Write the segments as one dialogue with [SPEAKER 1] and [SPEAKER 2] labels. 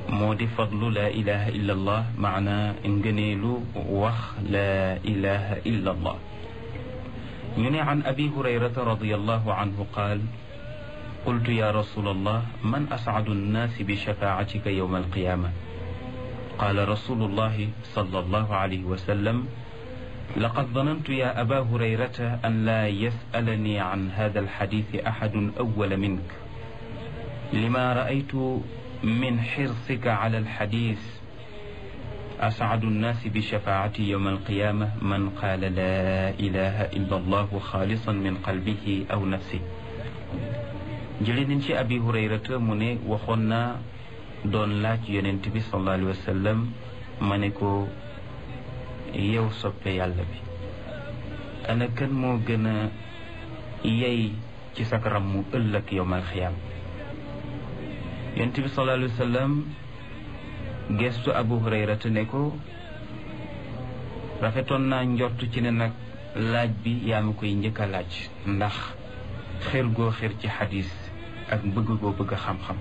[SPEAKER 1] moo di fadlu laa ilaha illa allah maana ngëneelu wax laa ilaha illa allah ñu ne an abi hurayrata radiallahu anhu qaal qultu ya rasul allah man ascadu annaasi bi shafaatika yowma alqiyama qaala rasulu llahi sala allahu alayhi wa sallam laqad danantu ya aba hurayrata an laa yasalani an hada alxadith axadun awala mink lima raaytu min xirsika ala alxadis ascadu nnaasi bishafaati yowma alqiyama man qaala laa ilaha illa allahu xaalisan min qalbihi aw nafsi jële nañ ci abi hurayrata mu ne waxoon naa doon laaj yonent bi sallallahu alayhi wa sallam ma ne ko yow soppe yàlla bi ana kan moo gën a yey ci sakaram mu ëllëg yowmal xiyaam yonent bi sallallahu alayhi wa sallam gestu abu hurayrata ne ko rafetoon naa njort ci ne nag laaj bi yaa ma koy njëkk a laaj ndax xër goo xër ci xadis ak bëgg goo bëgg xam-xam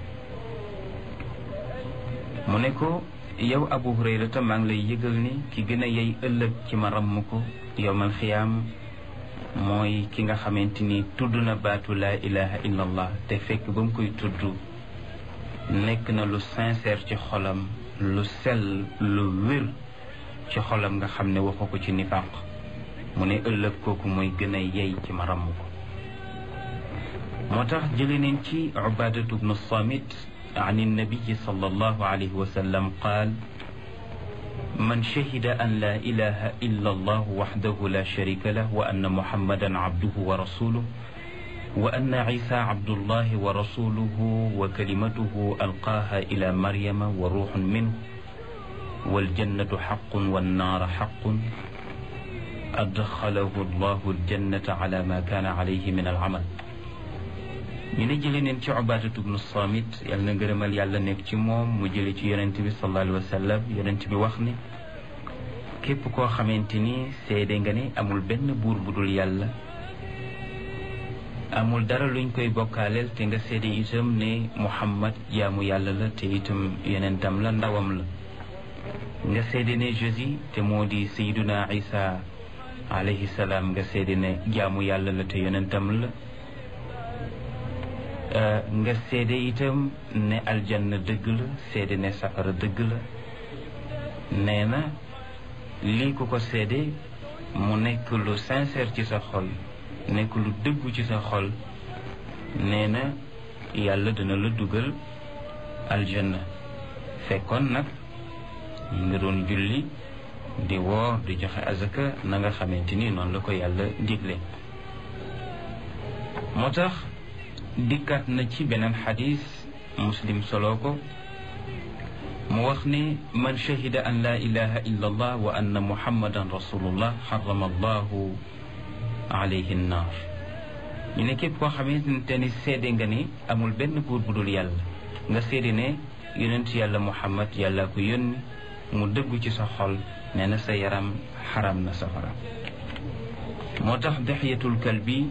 [SPEAKER 1] mu ne ko yow abu hurayrata maa ngi lay yëgal ni ki gën a yey ëllëg ci ma ramm ko yowmal xiyaam mooy ki nga xamante ni tudd na baatu laa ilaha illa allah te fekk ba mu koy tudd nekk na lu sincère ci xolam lu sell lu wér ci xolam nga xam ne waxu ko ci nifaq mu ne ëllëg kooku mooy gën a yey ci ma ramm ko moo tax jële neen ci ubadatu bnu samit an innabiyi sallallahu alayhi wa sallam qaal man shahida an la ilaha illa allah waxdahu la sharika lah wa anna muhammadan abduhu wa rasuluh wa anna isa abdullahi wa rasuluhu wa kalimatuhu alqaaha ila maryama wa ruuxun minhu waljannatu xaqun wannaara xaqun adxalahu allahu aljannata ala ma kaana alayhi min alamal ñu ne jële neen ci ubaadatu bnu samit yàlla na ngërëmal yàlla nekk ci moom mu jële ci yonent bi sallallahu alayhi wa sallam yonent bi wax ne képp koo xamante ni seede nga ne amul benn buur bu dul yàlla amul dara luñ koy bokkaaleel te nga seede itam ne muhammad jaamu yàlla la te itam yonentam la ndawam la nga seede ne jésus te moo di sayduna isa alayhi salaam nga seede ne jaamu yàlla la te yonentam la nga seede itam ne aljanna dëgg la seede ne safara dëgg la nee na lii ku ko seede mu nekk lu sincère ci sa xol nekk lu dëggu ci sa xol nee na yàlla dina la dugal aljanna fekkoon nag nga doon julli di woor di joxe azaka na nga xamante ni noonu la ko yàlla digle moo tax dikkaat na ci beneen xadis muslim solo ko mu wax ne man shahida an la ilaha illa allah wa anna muhammadan rasulullah xarama allahu alayhi nnaar ñu ne képp koo xamante ni seede nga ni amul benn buur bu dul yàlla nga seede ne yonent yàlla muhammad yàlla ko yónni mu dëggu ci sa xol nee na sa yaram xaram na safara moo tax dexyatul kalbi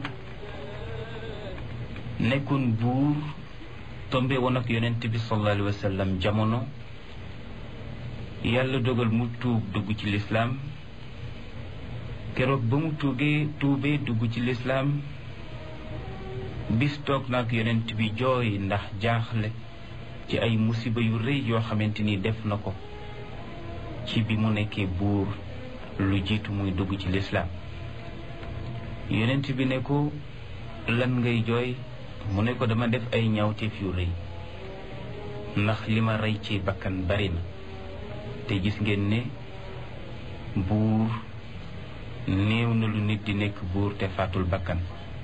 [SPEAKER 1] nekkoon buur tombe woon ak yonent bi sallallahu alayhi wa sallam jamono yàlla dogal mu tuub dugg ci lislaam keroog ba mu tuugee tuubee dugg ci lislaam bis toog nag yonent bi jooy ndax jaaxle ci ay musiba yu rëy yoo xamante ni def na ko ci bi mu nekkee buur lu jiitu muy dugg ci lislaam yonent bi ne ko lan ngay jooy mu ne ko dama def ay ñaawteef yu rëy ndax li ma rey ci bakkan bari na te gis ngeen ne buur néew na lu nit di nekk buur te faatul bakkan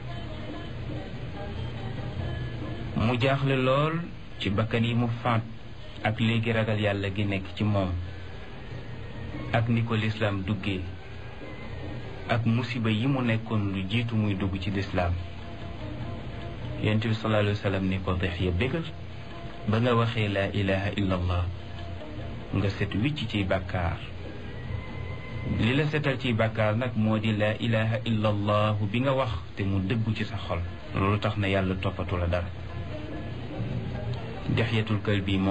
[SPEAKER 1] mu jaaxle lool ci bakkan yi mu faat ak léegi ragal yàlla gi nekk ci moom ak ni ko lislaam duggee ak musiba yi mu nekkoon lu jiitu muy dugg ci lislaam yonent bi sallallahu alayhi wa sallam ni ko dex ya bégal ba nga waxee laa ilaha illa allah nga set wicc ci bàkkaar li la setal ci bàkkaar nag moo di laa ilaha illa allah bi nga wax te mu dëggu ci sa xol loolu tax na yàlla toppatu la dara dexyatul kalbi